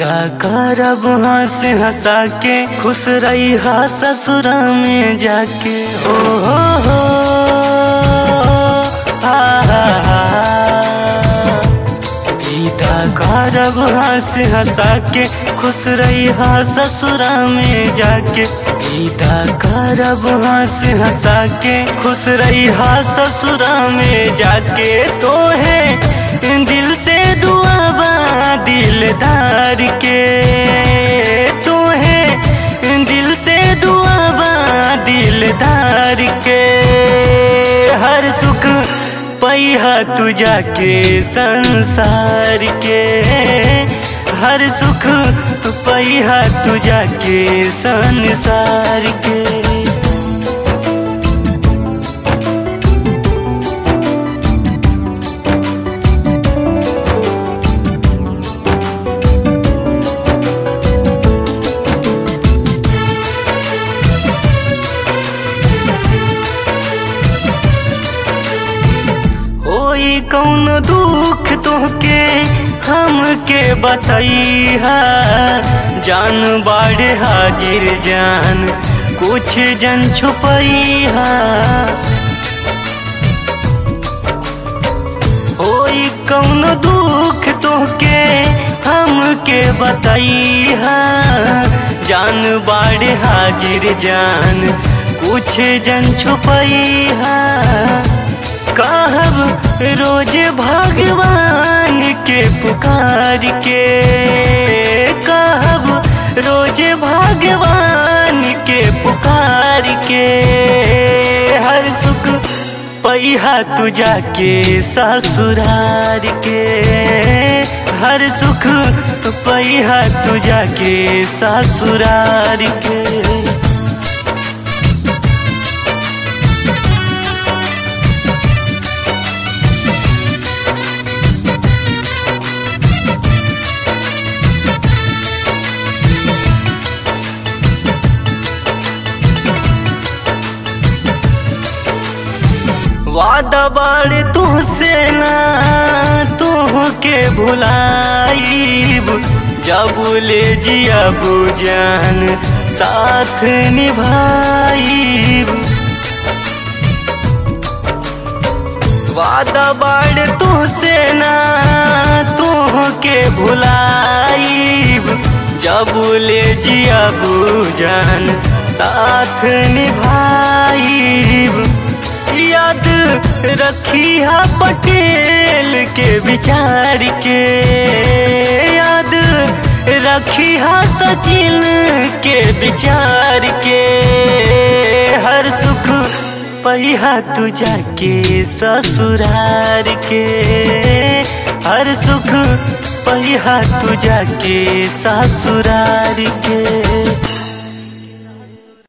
विदा करब हंस हंसा के खुश रही हा ससुरा में जाके हो हो हो हा हा हा विदा करब हंस हंसा के खुश रही हा ससुरा में जाके विदा करब हंस हंसा के खुश रही हा ससुरा में जाके तो है दिल से दुआ बा दिलदार के तो है दिल से दुआ बा दिलदार के हर सुख पैहा तू जाके संसार के हर सुख पैहा तू जाके संसार के होई कौन दुख तोहके हमके बतैहा जान बाढ़ हाजिर जान कुछ जन छुपैहा होई कौन दुख तोहके हमके बतैहा जान बाढ़ हाजिर जान कुछ जन छुपैहा कहब रोज भगवान के पुकार के कहब रोज भगवान के पुकार के हर सुख पैहा तू जाके ससुरार के हर सुख पैहा तू जाके ससुरार के वादा बाड़े तुहसे ना तुहके भुलाईब जब ले जिया बुजान साथ निभाईब वादा बाड़े तुहसे ना तुहके भुलाईब जब ले जिया बुजान साथ निभाईब याद रखी हा पटेल के विचार के याद रखी हा सचिन के विचार के हर सुख पहिया तू जाके ससुरार के हर सुख पहिया तू जाके ससुरार के